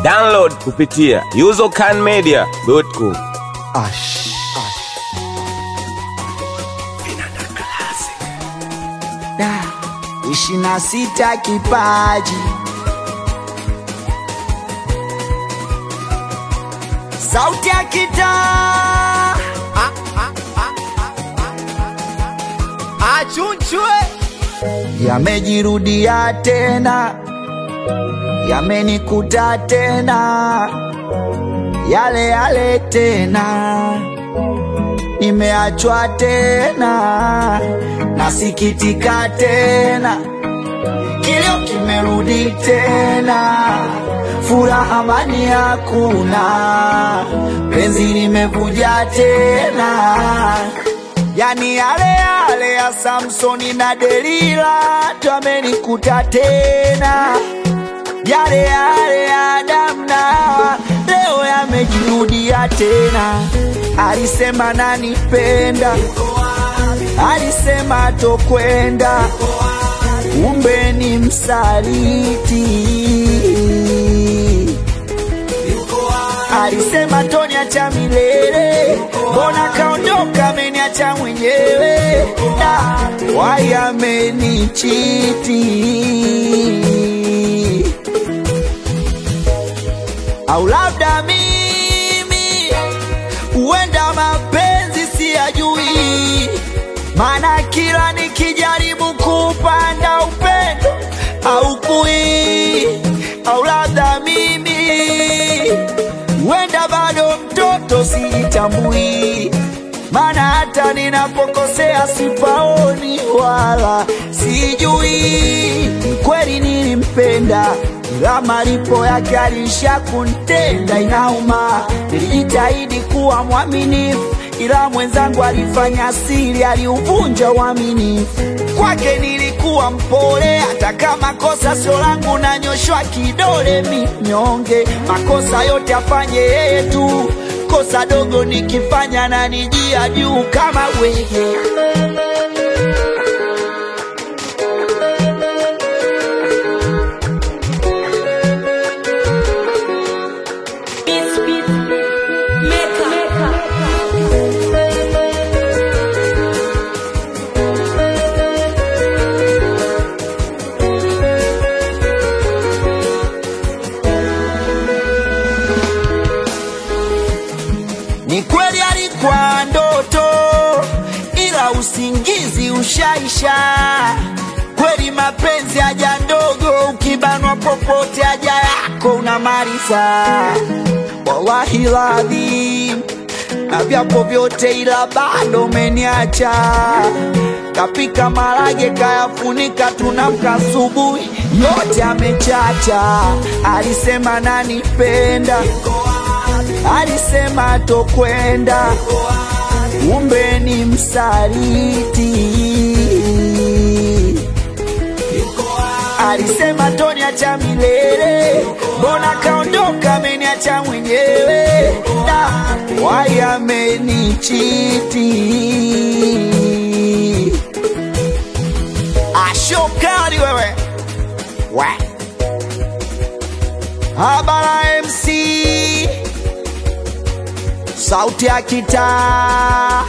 Download kupitia usercanmedia.com. Ash. Da, ishirini na sita kipaji sauti ya kitaa achunchwe yamejirudia tena, yamenikuta tena, yale yale tena, nimeachwa tena, nasikitika tena, kilio kimerudi tena, furaha amani hakuna, penzi limevuja tena yani yale yale ya Samsoni na Delila twamenikuta tena, yale yale ya Adamu na Hawa leo yamejirudia tena. Alisema nanipenda, alisema tokwenda, kumbe ni msaliti alisema toniacha milele, mbona kaondoka ameniacha mwenyewe, da wai amenichiti, au labda mimi huenda mapenzi siyajui, maana kila nikijaribu kupanda upendo au kui, au labda mimi huenda bado mtoto sijitambui, maana hata ninapokosea sipaoni wala sijui. Kweli nilimpenda, ila malipo yake alisha kuntenda, inauma. Nilijitahidi kuwa mwaminifu, ila mwenzangu alifanya siri, aliuvunja uaminifu. Kwake nilikuwa mpole, hata kama kosa sio langu, nanyoshwa kidole minyonge. Makosa yote afanye yeye tu, kosa dogo nikifanya na nijia juu kama wewe. Ni kweli alikuwa ndoto, ila usingizi ushaisha. Kweli mapenzi haja ndogo, ukibanwa popote haja yako unamaliza. Wallahi ladhim, na vyapo vyote, ila bado umeniacha. Kapika marage kayafunika, tunamka asubuhi yote amechacha. Alisema nanipenda alisema tokwenda, kumbe ni msaliti. Alisema toniacha milele, mbona kaondoka ameniacha mwenyewe, da wai amenichiti. Ashokali wewe we Habara MC sauti ya kitaa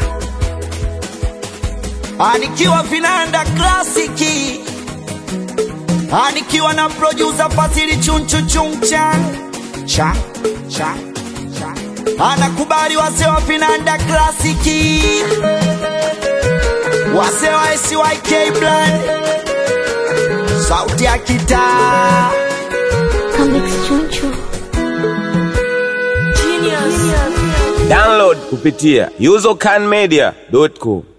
anikiwa vinanda klasiki anikiwa na producer Fasili chunchu chungchan cha cha cha anakubali wase wa vinanda klasiki wase wa SYK Brand sauti ya kitaa Comics Chunchu. Download kupitia usercanmedia.com.